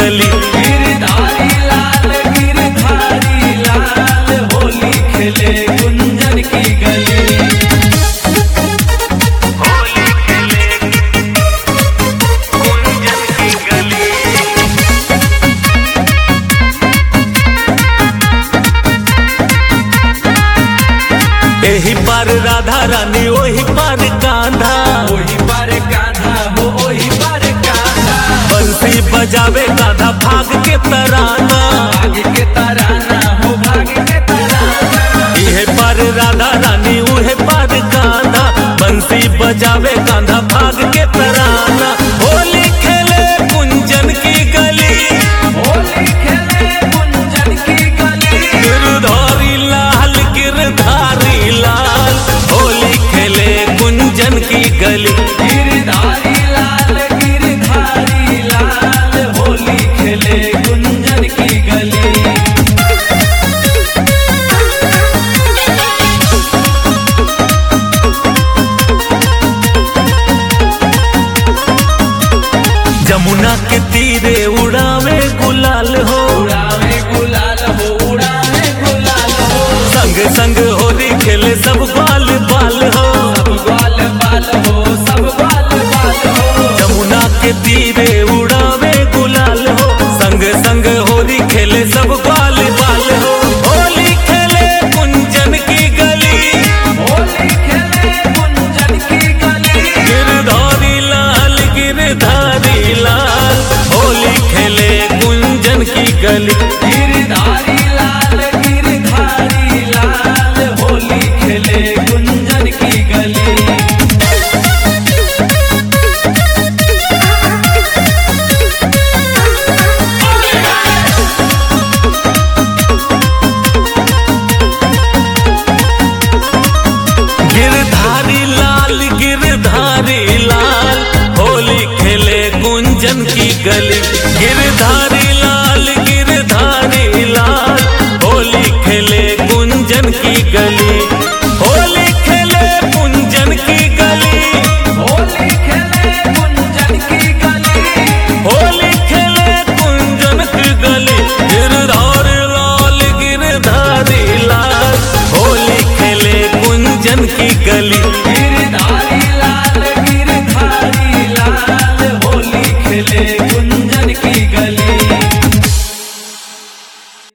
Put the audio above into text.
गली गिरधारी लाल गिरधारी लाल होली खेले गुंजन की गली होली खेले कुंजन की गली एही पार राधा रानी ओही पार कांधा ओही पर कान्हा हो ओही पर कान्हा बंसी बजावे गाधा भाग के तराना भाग के तराना हो भाग के तराना इहे पार राधा रानी उहे पार कांधा बंसी बजावे गाधा भाग के तराना होली खेले कुंजन की गली होली खेले गुंजन की गली गिरधारी लाल गिरधारी लाल होली खेले कुंजन की गली गिरधारी लाल गिरधारी लाल होली खेले गुंजन की गली जमुना के तीरे उड़ावे गुलाल हो उड़ावे गुलाल हो उड़ावे गुलाल हो संग संग होली खेले सब बाल बाल हो सब ग्वाल बाल हो सब ग्वाल बाल हो जमुना के तीरे उड़ावे गुलाल हो संग संग होली खेले सब बाल बाल हो होली खेले कुंजन की गली होली खेले गुंजन की गली गिरधारी लाल गिरधारी लाल होली खेले कुंजन की गली गिरधारी लाल गिरधारी लाल होली खेले गुंजन की गली गिरधारी लाल गिरधारी लाल होली खेले कुंजन की गली गिरधारी लाल गिरधारी लाल होली खेले कुंजन की गली होली खेले कुंजन की गली होली खेले गुंजन की गली होली खेले कुंजन की गली गिरधारी लाल गिरधारी लाल होली खेले कुंजन की गली गिरधारी